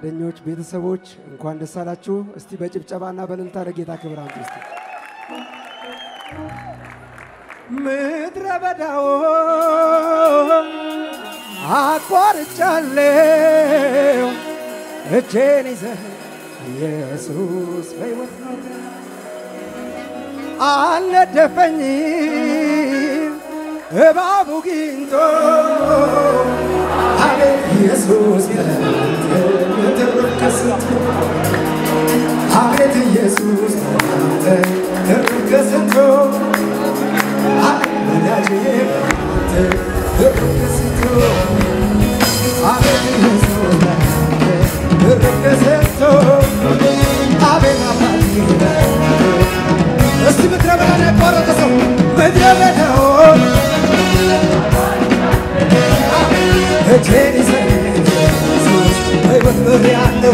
ጓደኞች፣ ቤተሰቦች እንኳን ደስ አላችሁ። እስቲ በጭብጨባና በእልልታ ለጌታ ክብር አምጡ እስቲ። ምድረ በዳው አቋርጫለሁ እጄን ይዘህ ኢየሱስ በሕይወት ነው አልነደፈኝም እባቡ ጊንቶ አቤት ኢየሱስ ተረከስት አቤት ኢየሱስ ተረከስቶ ወዳጄ ተረከስቶ አቤት ኢየሱስ ተረከስቶ አቤት አባቴ እስቲ ምድረ በዳን ያቋረጠ ሰው ምድረ በዳውን እጄን ይዘህ ኢየሱስ በሕይወት ምሬአለሁ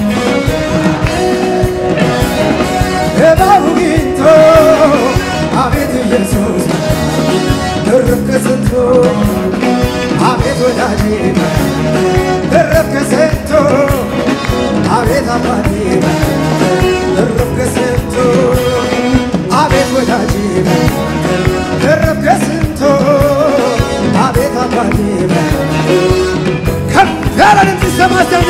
እባቡ ጊንቶ አቤት ኢየሱስ ደረብከ ስንቶ አቤት ወዳጄ ደረብከ ስንቶ አቤት አባቴ ደረብከ ስንቶ አቤት ወዳጄ ደረብከ ስንቶ አቤት አባቴ ከፍ ያለ ድምፅ ይሰማ ዘንድ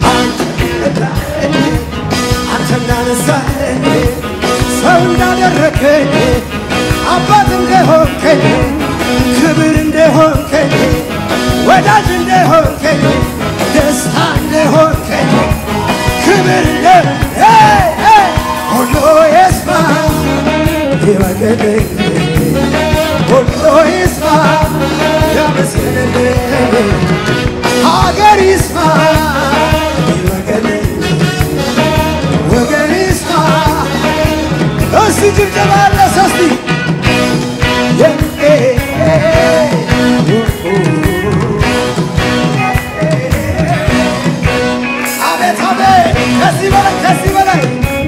አንተ እንዳነሳኸኝ ሰው እንዳደረከኝ አባት እንደሆንከኝ ክብር እንደሆንከኝ ወዳጅ እንደሆንከኝ ደስታ እንደሆንከኝ ክብር እንደ ሄይ ሄይ ሁሉ ይስማ ይወቅልኝ ሁሉ ይስማ ያመስግንልኝ ሀገር ይስማ ይወቅልኝ ወገን ይስማ እስቲ ጭብጨባ አለ ሰስቲ አቤት አቤት ከዚህ በላይ ከዚህ በላይ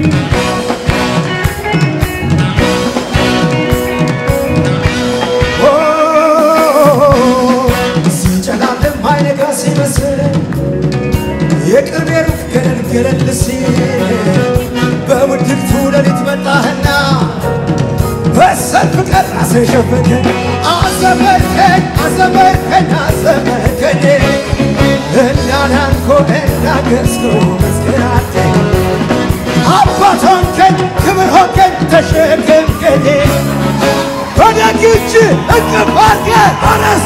ሲጨላለም አይነጋ ሲመስል የቅርቤ ሩቅ ገለል ገለል ሲል በውድቅቱ ሌሊት መጣህና በሰልፍ ቀን አስሸፈንከኝ አዘመርከኝ አዘመርከኝ አዘመርከኝ እንዳዳንኮ እንዳገዝኮ መስገናለኝ አባት ሆንከኝ ክብር ሆንከኝ ተሸከምከኝ በደግ እጅ እቅፍ አድርገህ አነስ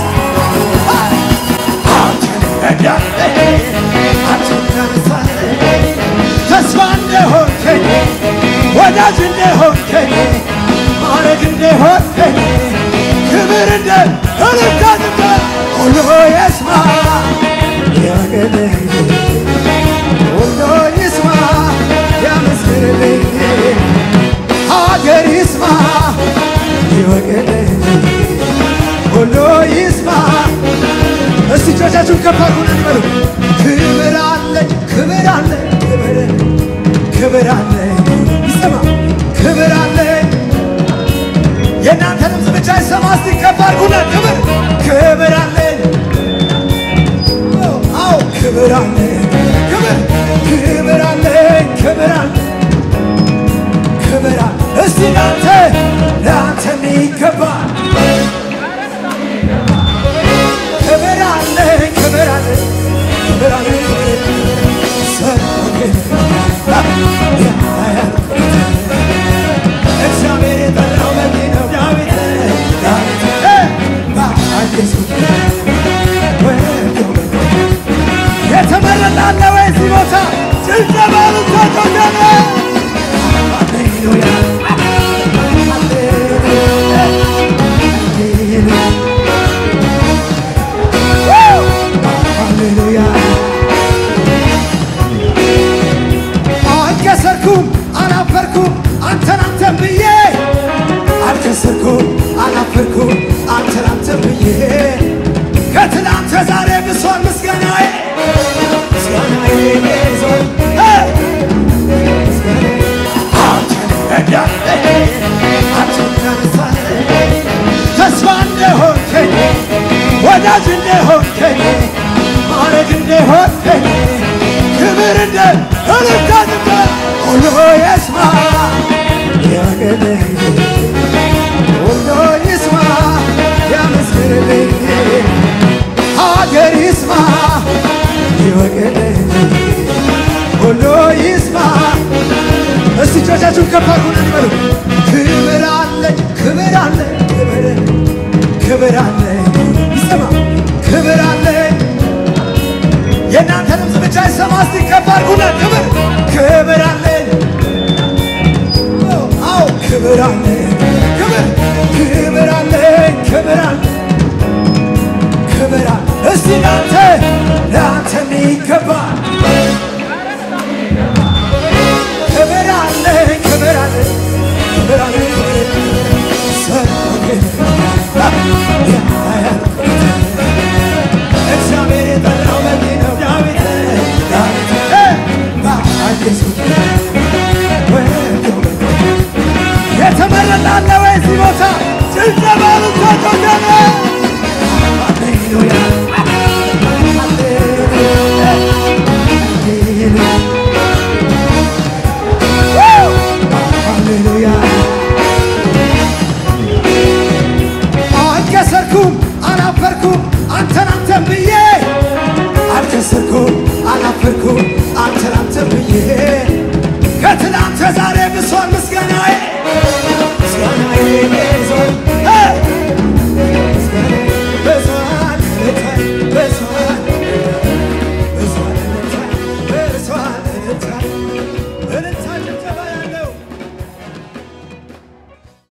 አንተን ረዳኸኝ አንተን ታነሳኸኝ ተስፋ እንደሆንከኝ ወዳጅ እንደሆንከኝ ማረግ እንደሆንከኝ ክብር እንደ እልልታን እንደ ሁሉ ይስማ ያገለኝ ሁሉ ይስማ ያመስግንልኝ ሀገር ይስማ ይወቅልኝ ሁሉ ይስማ እስቲ እጆቻችሁን ከፍ አድርጉና እንበሉ ክብር አለኝ ክብር አለኝ ክብር ክብር አለኝ ይሰማ ክብር አለኝ የእናንተ ድምፅ ብቻ ይሰማ እስቲ ከፍ አድርጉና ክብር ክብር አለኝ አዎ ክብር አለኝ ክብር ክብር አለኝ ክብር አለኝ ክብር አለ እስቲ ለአንተ ለአንተ የሚገባ ክብር አለኝ ክብር አለኝ ክብር አለኝ ሰሎሜ እግዚአብሔር የጠራው በዚህ ነው ዳዊት ዳዊት በአዲሱ ወዶ የተመረጠ አለ ወይ እዚህ ቦታ ጭብጨባ ልታጮገነ ሃሌሉያ እልልታንበ ሁሉ ይስማ ያገለኝ ሁሉ ይስማ ያመስግንልኝ ሀገር ይስማ ይወቅልኝ ሁሉ ይስማ እስቲ እጆቻችሁን ከፍ አድርጉና እንበሉ ክብር አለኝ ክብር አለኝ ክብር ክብር አለኝ ይሰማ ክብር አለኝ የእናንተ ድምፅ ብቻ ይሰማ እስቲ ከፍ አድርጉና ክብር ክብር አለኝ አዎ ክብር አለኝ ክብር ክብር አለኝ ክብር አለኝ ክብር አለ እስቲ ላንተ ላንተ የሚገባ ክብር አለኝ ክብር አለኝ ክብር አለኝ ሰሎሜን እግዚአብሔር የጠራው በቂ ነው ዳዊት ዳዊት በአዲሱ ወዶ የተመረጠ አለ ወይ እዚህ ቦታ ጭብጨባ ልታጮገነ